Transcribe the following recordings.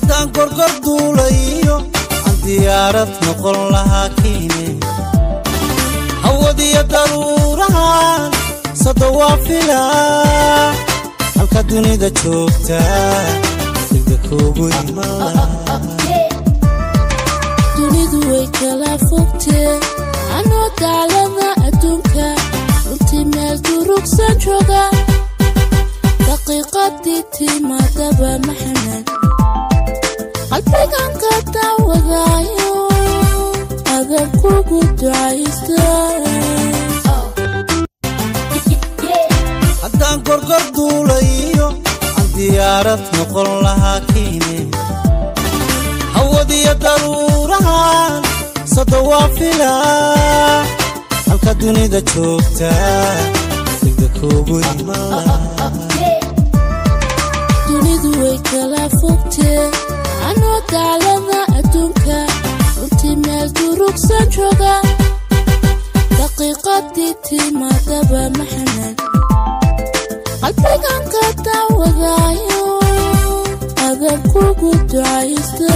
haddaan gorgor duulayo aan diyaarad noqon lahaa kiine hawadiyo daruurahan sado waa filaa halka dunida joogta degda kuugu iman lahaa dunidu way kala fogtee anoo daalada adduunka runtii meel durugsan jooga daqiiqadii timaadaba maxamed qalbigan ka daawadaayo adan kugu ducaysta haddaan gorgor duulayo aan diyaarad noqon lahaa kiine hawadiyo daruurahan sado waa filaa halka dunida joogta degda kuugu iman lahaa dunidu way kala fogtee anoo daalada adduunka runtii meel durugsan jooga daqiiqadii timaadaba maxamed qalbigan ka daawadaayo adan kugu ducaysta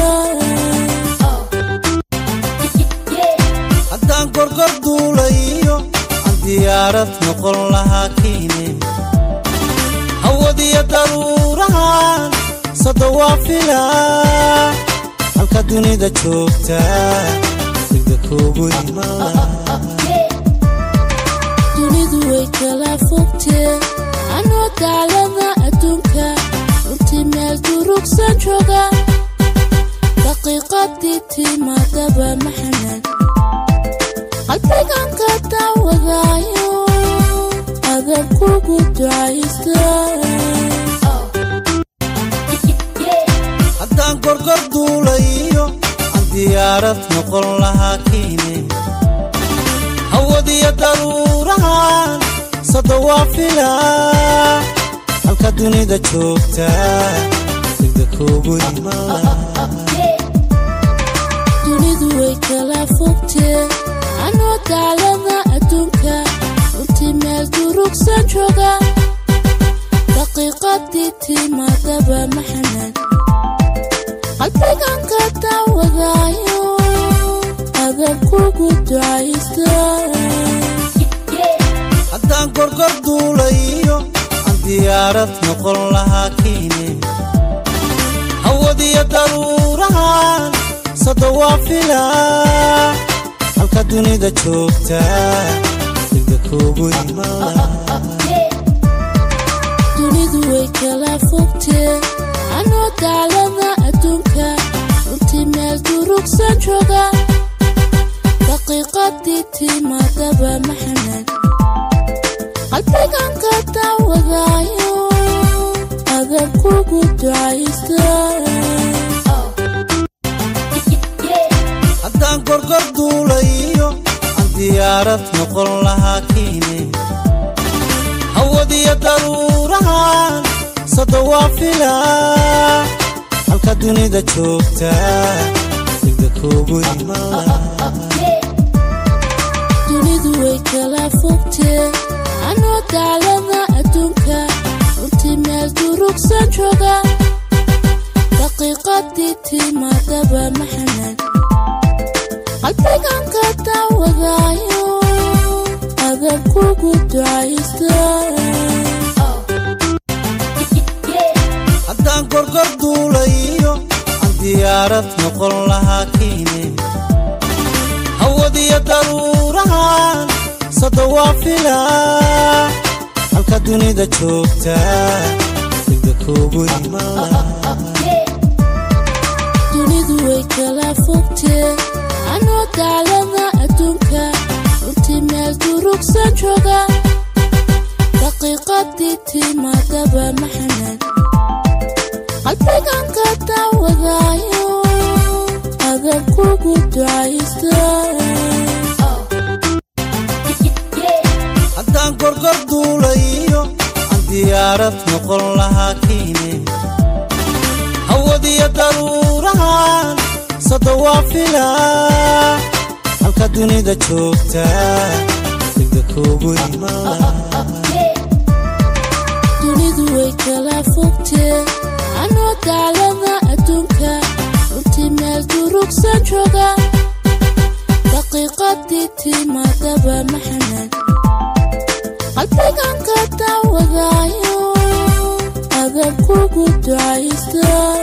haddaan gorgor duulayo aan diyaarad noqon lahaa kiine hawadiyo daruurahan sado waa filaa halka dunida joogta degda kuugu iman lahaa dunidu way kala fogtee anoo daalada adduunka runtii meel durugsan jooga daqiiqadii timaadaba maxamed qalbigan ka daawadaayo adan kugu ducaysta haddaan gorgor duulayo aan diyaarad noqon lahaa kiine hawadiyo daruurahan sado waa filaa halka dunida joogta degda kuugu iman lahaa dunidu way kala fogtee anoo daalada adduunka runtii meel durugsan jooga daqiiqadii timaadaba maxamed qalbigan ka daawadaayo adan kugu ducaysta haddaan gorgor duulayo aan diyaarad noqon lahaa kiine hawadiyo daruurahan sado waa filaa halka dunida joogta degda kuugu iman lahaa dunidu way kala fogtee anoo daalada adduunka runtii meel durugsan jooga daqiiqadii timaadaba maxamed qalbigan ka daawadaayo adan kugu ducaysta haddaan gorgor duulayo aan diyaarad noqon lahaa kiine hawadiyo daruurahan sado waa filaa halka dunida joogta degda kuugu iman lahaa dunidu way kala fogtee anoo daalada adduunka runtii meel durugsan jooga daqiiqadii timaadaba maxamed qalbigan ka daawadaayo adan kugu ducaysta haddaan gorgor duulayo aan diyaarad noqon lahaa kiine hawadiyo daruurahan sado waa filaa halka dunida joogta degda kuugu iman lahaa dunidu way kala fogtee anoo daalada adduunka runtii meel durugsan jooga daqiiqadii timaadaba maxamed qalbigan ka daawadaayo adan kugu ducaysta haddaan gorgor duulayo aan diyaarad noqon lahaa kiine hawadiyo daruurahan sado waa filaa halka dunida joogta degda kuugu iman lahaa dunidu way kala fogtee anoo daalada adduunka durugsan jooga daqiiqadii timaadaba maxamed qalbigan ka daawadaayo adan kugu ducaysta